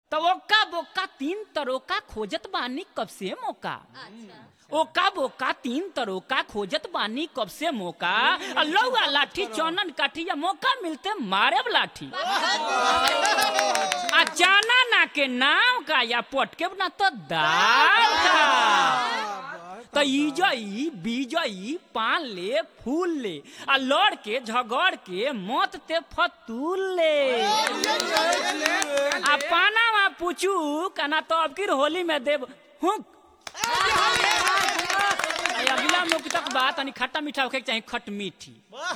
तो ओका बोका तीन तरोका खोजत बानी कब से मौका ओका बोका तीन तरोका खोजत बानी कब से मौका आ लौआ लाठी चौनन काठी या मौका मिलते मारे लाठी आ जाना ना के नाम का या पटके ना तो दाल का तो इजई बीजई पान ले फूल ले आ लड़ के झगड़ के मत ते फतूल ले आ पाना मा पूछू कना तो अब किर होली में देव हुक आ अगला मुख तक बात तनी खट्टा मीठा होके के चाही खट मीठी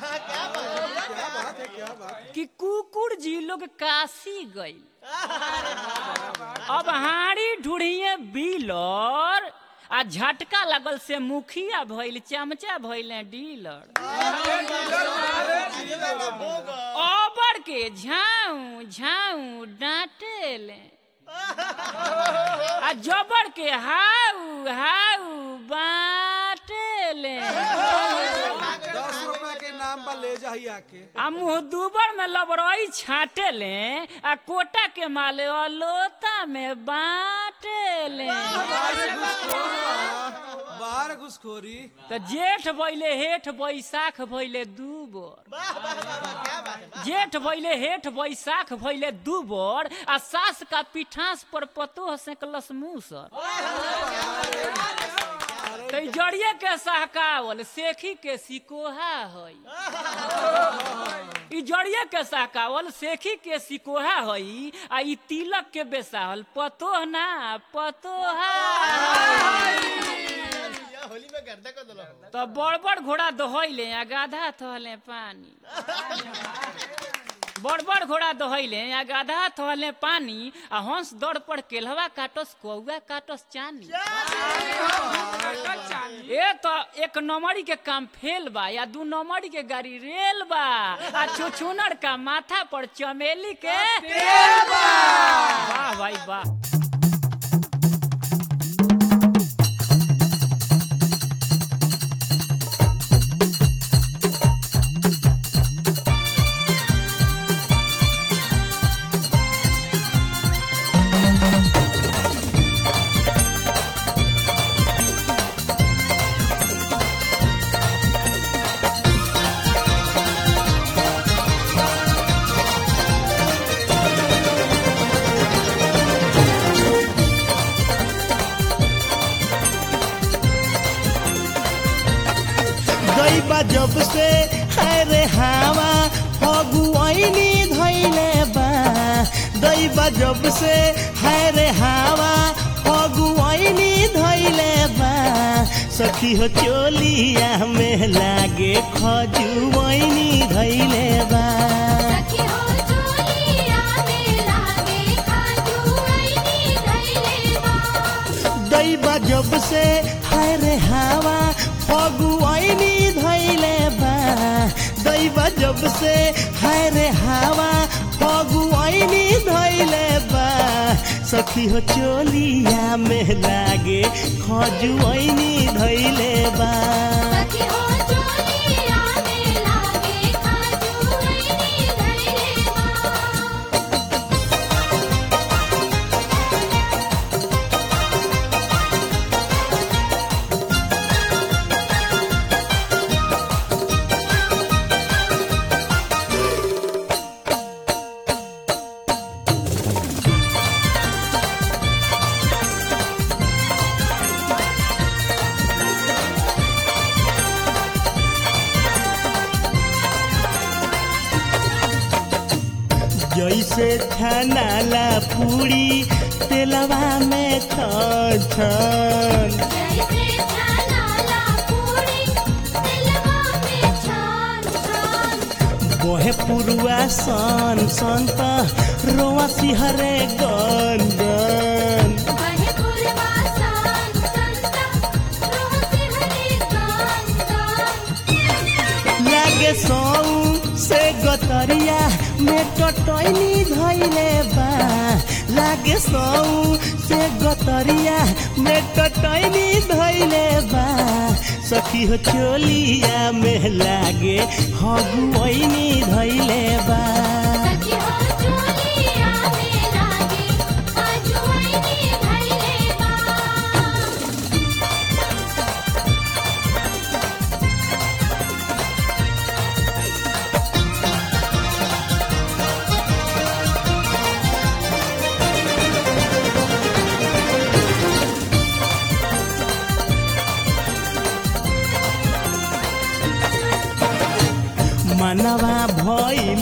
कि कुकुर जी लोग काशी गई अब हाड़ी ढूढ़िए बिलर आ झटका लगल से मुखिया भइल चमचा भइले डीलर ओबर के झाऊ झाऊ डांटेले आ जबर के हाउ हाउ बाटेले दस रुपए के नाम पर ले जाही आके आ मुँह दुबर में लबरई छाटे ले आ कोटा के माले अलोता में बाटे ले बाहर घुसखोरी तो जेठ भइले हेठ बैसाख भइले दू बोर जेठ भइले हेठ बैसाख भइले दू बोर आ सास का पिठास पर पतो सेकलस मूसर तो ई जड़िए के सहकावल सेखी के सिकोहा हई ई जड़िए के सहकावल सेखी के सिकोहा हई आ ई तिलक के बेसाहल पतोह ना पतोहा होली में गर्दा कर दलो तो बड़ बड़ घोड़ा दोहैले आ गाधा थहले पानी बड़ बड़ घोड़ा दोहैले आ गाधा थहले पानी आ हंस दौड़ पर केलवा काटस कौआ काटस चानी ए तो एक नंबरी के काम फेल बा या दू नंबरी के गाड़ी रेल बा आ छुछुनर का माथा पर चमेली के तेल बा वाह भाई वाह दैबा जब से हरे हावा फगुआइनी धैले बा दैबा जब से हरे हावा फगुआइनी धैले बा सखी हो चोलिया में लागे खजुआइनी धैले बा सखी हो चोलिया में लागे खाजुआइनी धइले बा दैबा जब से हरे हावा फगुआइनी धैले बा दैबा जब से हरे हावा फगुआइनी धैले बा सखी हो चोलिया में लागे खजुआइनी धैले बा सखी हो चोलिया में लागे खाजुआइनी धइले बा जैसे छनाला पूरी तेलवा में छन छन जैसे छानाला पूरी दिलवा में छान छान बोहे पुरुआ सन सन त रोआ सिहरे गन गन बहे पुरवा सान संता रोह से हरे गान गान लागे सौ से गतरिया में टटैनी धैले बा लागे सौ से गतरिया में टटैनी धैले बा सखी हो चोलिया में लागे हगुआइनी धैले बा सखी हो चोलिया में लागे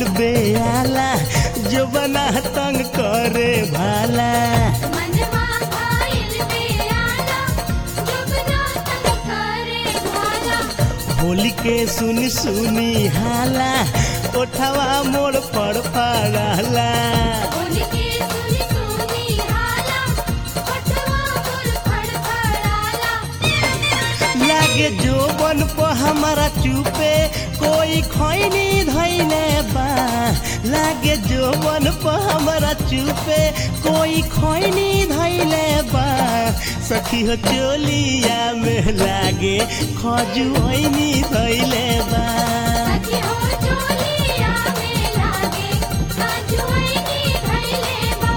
भइल बेआला जो बना तंग करे भाला मनवा भाइल बेआला जुगना तंग करे भाला होली के सुनी सुनी हाला ओठवा मोड़ पर पड़ाला होली के सुनी सुनी हाला पटवा मोर फड़फड़ाला लागे जो बन पर हमारा चुपे कोई खैनी धैले बा लागे जो बन पर हमारा चुपे कोई खैनी धैले बा सखी हो चोलिया में लागे खजुआनी धैले बा सखी हो चोलिया में लागे काजुआनी धइले बा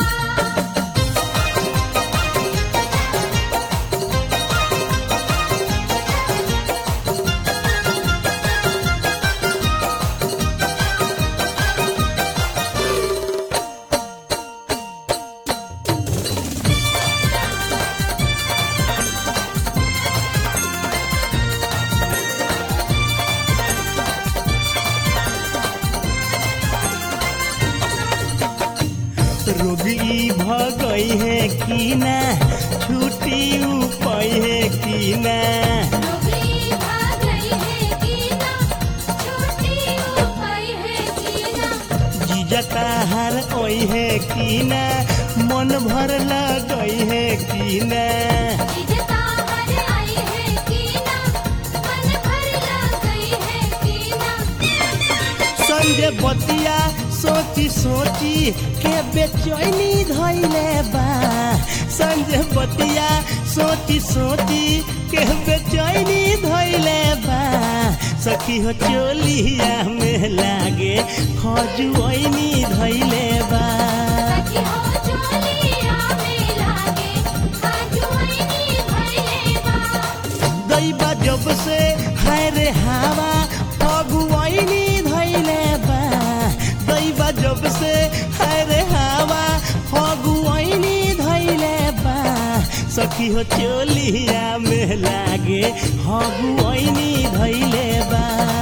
रोगी भगई है कि ना छुट्टी उपाय है कि ना डोगरी भाग गई है कीना छोटी उपाय है कीना जीजता हार ओई है कि ना मन भर लगई है कि ना इजता हर आई है कीना मन भर लग गई है कीना संजय बतिया सोची सोची के बेचैनी धैले बा संजय बतिया सोची सोची के बेचैनी धैले बा सखी हो चोलिया में लागे खजुआनी धैले बा सखी हो चोलिया में लागे काजुआनी धइले बा दैबा जब से हाय रे हवा फगुआनी धैले बा दैबा जब से हाय रे हवा फगुआनी धैले बा सखी हो चोलिया में लागे हगुआनी धैले बा